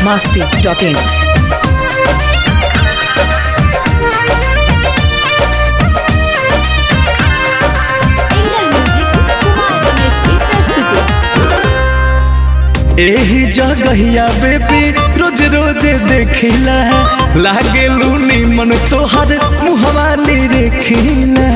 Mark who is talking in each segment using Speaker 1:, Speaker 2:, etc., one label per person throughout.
Speaker 1: masti.in.
Speaker 2: Angle music Kumar Ramesh की प्रस्तुति
Speaker 3: एही जगहिया बेबी रोज रोज देखिला लागे लूनी मन तोहर मुहवा नी देखिला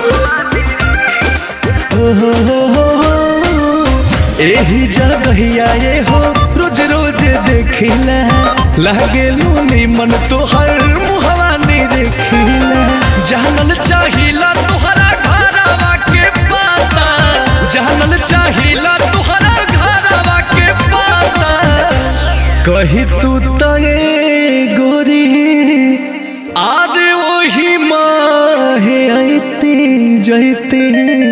Speaker 3: ओहो हो हो हो। एही जगहिया ये हो रोज रोज देखिला लागे लूनी मन तोहर मुहवा नी देखिला जानल चाहिला तोहरा घरवा के पाता जानल चाहिला तोहरा घरवा के पाता कही तू तो ये गोरी आज वही माहे आईती जैती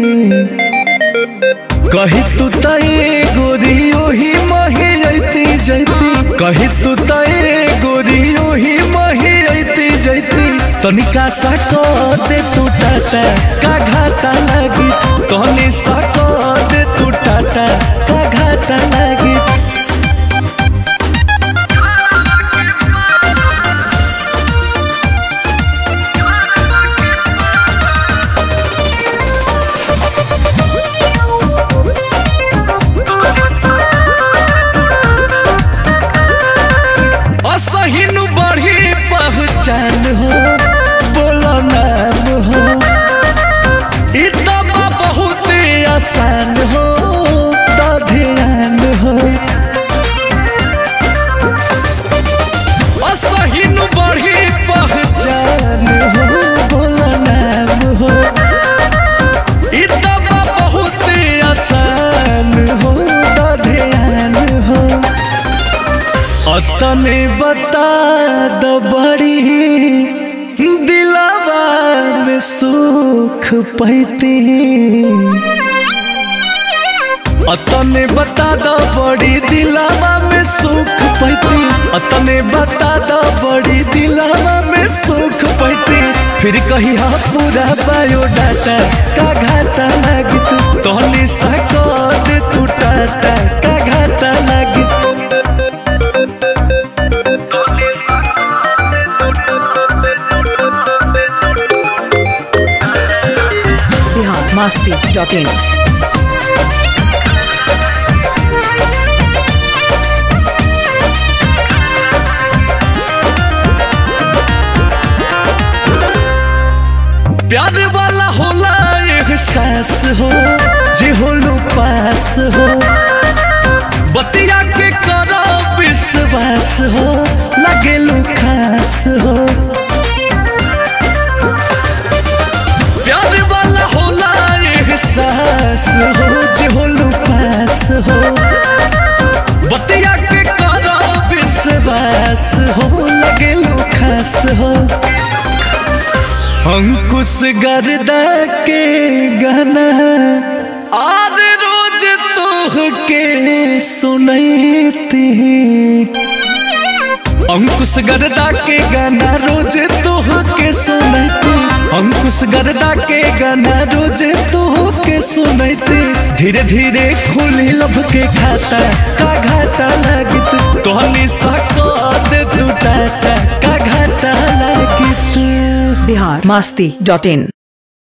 Speaker 3: कही तू तो ये गोरी ओही माहे आईती जैती कही तू तो ये गोरी ओही माहे आईती जैती तनिका सा को दे तू टाटा का घाटा लगी तनी सा को दे तू टाटा का घाटा लगी असहिनु बढ़ी पहचान हो बोलो नाम हो ई तो बा बहुत आसान हो तो ध्यान हो असहिनु बढ़ी पहचान हो बोलो नाम हो ई तो बा बहुत आसान हो तो ध्यान हो अतने बता द बड़ी दिलावा में सुख पैती अतने बता द बड़ी दिलावा में सुख पैती अतने बता द बड़ी दिलावा में सुख पैती फिर कही हा पूरा बायोडाटा का घाटा लगित तोहनी सा दे तू टाटा का घाटा लगित
Speaker 1: Bihar masti.in.
Speaker 3: प्यार वाला होला एहसास हो जे होलो पास हो बतिया के करो विश्वास हो लगेलू खास हो प्यार वाला होला एहसास हो जे होलो पास हो बतिया के करो विश्वास हो लगेलू खास हो अंकुश गर्दा के गाना आज रोज तोह के सुनैती अंकुश गर्दा के गाना रोज तोह के सुनैती अंकुश गर्दा के गाना रोज तोह के सुनैती धीरे धीरे खुली लब के खाता का घाटा लगित तोहनी सा दे तू टाटा का घाटा लगित
Speaker 1: Bihar masti.in.